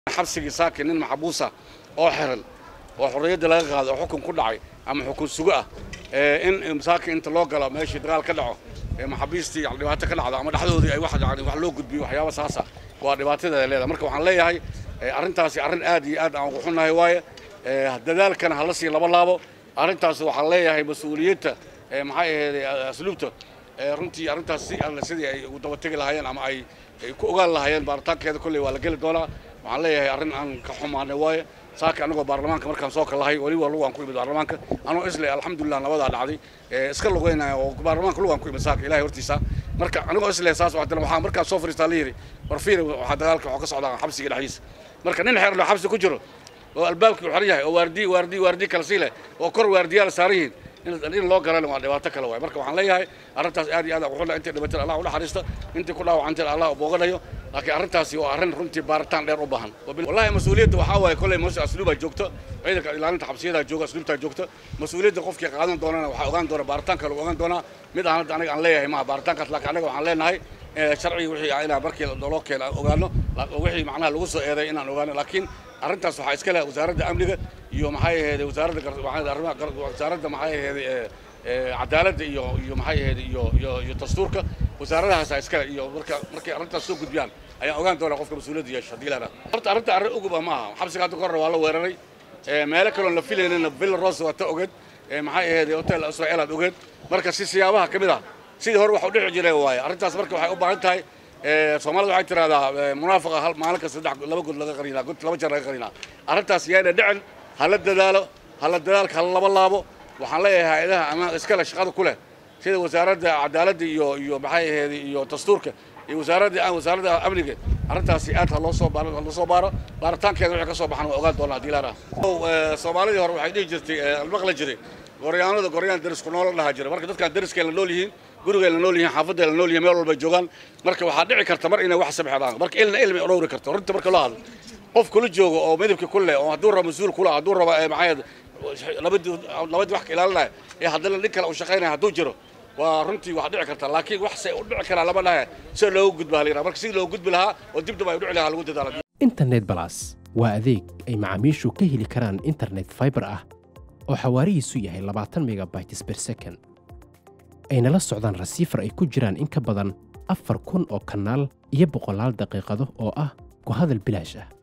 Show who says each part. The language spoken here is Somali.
Speaker 1: xabsigii saaki nin maxabuusa oo xiran oo xorriyadda laga qaado oo xukun ku dhacay ama xukun sugo ah in saaki inta loo galo meeshii dagaal ka dhaco maxaabiistii dhibaato ka dhacdo ama dhexdoodii ay wax loo gudbiyo waxyaaba saasa waa dhibaatadeeda leedahay marka waxaan leeyahay arrintaasi arrin aad iyo aad aan ugu xunnahay waaye dadaalkana hala sii laba laabo arrintaas waxaan leeyahay mas-uuliyadda maxay ahayd asluubta runtii arrintaas si alle sidii ay ugu dabategi lahaayeen ama ay ku ogaan lahaayeen baaritaankeeda kolley waa la geli doonaa waxaan leeyahay arrin aan ka xumaanay waaye saaka anagoo baarlamaanka markaan soo kalahay weliba lugaan ku imid baarlamaanka anoo isle alxamdulilah nabadaa dhacday iska lugeynaya oo baarlamaanka lugaan ku imid saaka ilahay hortiisa marka anigoo isle saas waxdana waxaa markaan soo fariistaa la yidhi war fiir waxaa dagaalka waxaa ka socdaa xabsiga dhexdiisa marka nin xeerlo xabsi ku jiro oo albaabkii u xiran yahay oo waardi waardi waardi kala sii leh oo kor waardiyaal saaran yihiin in loo galana waa dhibaato kale waay marka waxaan leeyahay arrintaas aad iyo aad ugu xunna intay dhibateen allah u naxariista intii ku dhaawacantay allah u booganayo laakiin arrintaasi waa arrin runtii baaritaan dheer u baahan wallahi mas-uuliyadda waxaa waaye kolley mose asluubaa joogto ciidanka ilaalinta xabsiyadaa jooga asluubtaa joogto mas-uuliyadda qofkii qaadan doonana waxaa ogaan doona baaritaanka lagu ogaan doonaa mid aan hadda aniga aan leeyahay maha baaritaankaas laakiin anaga waxaan leenahay sharcigi wixii inaan markii loo keena ogaano wixii macnaha lagu soo eeday inaan ogaano laakiin arrintaas waxaa iska leh wasaaradda amniga iyo maxay ahayd wasaaradda arrimaha wasaaradda maxay ahayd cadaaladda iyo iyo maxay ahayd iyo iyo iyo dastuurka wasaaradahaasa iskale iyo marka markay arrintaas soo gudbiyaan ayaan ogaan doonaa qofka mas-uuliyadda yeesho haddii laana horta arrinta arrin uguba ma aha xabsiga hadda kahorre waa la weeraray meelo kaloon la filaynana villa rose waa ta ogeed maxay ahayd hotel israel aad ogeed marka si siyaabaha ka mid ah sidii hore wax u dhici jiray waaye arrintaas marka waxay u baahan tahay soomaalida waxay tiraahdaa munaafaqa hal maalin kasta saddex laba god laga qarinaa god laba jeer laga qarinaa arrintaas yaana dhicin hala dadaalo hala dadaalka hala laba laabo waxaan leeyahay hay-adaha ama iskale shaqada ku leh sida wasaaradda cadaaladda iyo iyo maxay ahayd iyo dastuurka iyo wasaaradda wasaaradda amniga arrintaasi aad ha loo soo baaro ha loo soo baaro baaritaankeeda wixii ka soo baxan waa ogaan doonaa haddii laana soomaalidii hore waxay dhihi jirtay almaqla jiray goryaanada goryaan derisku noola dhaha jira marka dadkaan deriskay la nool yihiin gurigay la nool yihiin xaafadday la nool yihiin meel walbay joogaan marka waxaa dhici karta mar inay wax sabxedaan marka ilna ilmi dhowri karto runta marka loo hadlo qof kula joogo oo midabka ku leh oo hadduu rabo mas-uul kula hadduu rabo maxay labadii labadii wax ka ilaalinaya ee haddana nin kale uu shaqaynaya hadduu jiro waa runtii wax dhici karta laakiin wax say u dhici karaa lama dhahe sida loogu gudba halayraa marka sidii loogu gudbi lahaa oo dib dib ay u dhici lahaa lagu dadaala
Speaker 2: internet balas waa adeeg ay macaamiishu ka heli karaan internet fiber ah oo xawaarihiisu yahay labaatan megabytes per second ayna la socdaan rasiifar ay ku jiraan in ka badan afar kun oo kanaal iyo boqolaal daqiiqado oo ah ku hadal bilaash ah